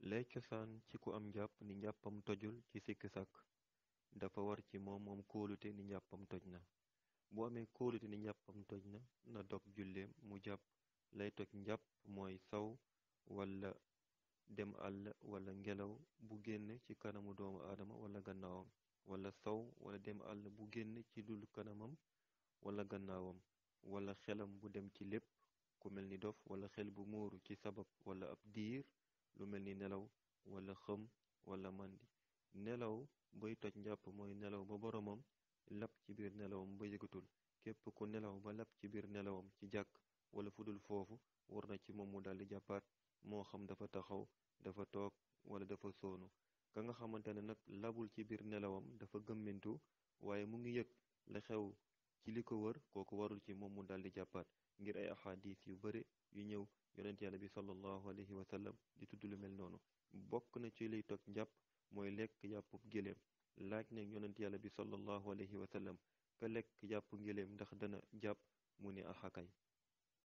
lay cosaan ci ku am njàpp ni njàppam tojul ci sikk sàkk dafa war ci moom moom kóolute ni njàppam toj na bu amee kóolute ni njàppam toj na na dog julleem mu jàpp lay toj njàpp mooy saw wala dem àll wala ngelaw bu génn ci kanamu doomu aadama wala gannaawam wala saw wala dem àll bu génn ci dul kanamam wala gannaawam wala xelam bu dem ci lépp ku mel ni dof wala xel bu muuru ci sabab wala ab diir lu mel ni nelaw wala xëm wala màndi nelaw bay toj njàpp mooy nelaw ba boromam lap ci biir nelawam ba yëgatul képp ku nelaw ba lap ci biir nelawam ci jàkk wala fudul foofu war na ci moom mu daldi jàppaat moo xam dafa taxaw dafa toog wala dafa soonu ka nga xamante ne nag labul ci biir nelawam dafa gëmmintu waaye mu ngi yëg la xew ci li ko wër kooku warul ci moom mu daldi jàppaat ngir ay axadis yu bare yu ñëw yonent yàlla bi sallallahu alayhi wa sallam di tudd lu mel noonu bokk na ci liy toj njàpp mooy lekk yàppub géléem laaj na yonent yàlla bi sallallahu alayhi wa sallam ka lekk yàpp géléem ndax dana jàpp mu ne axakay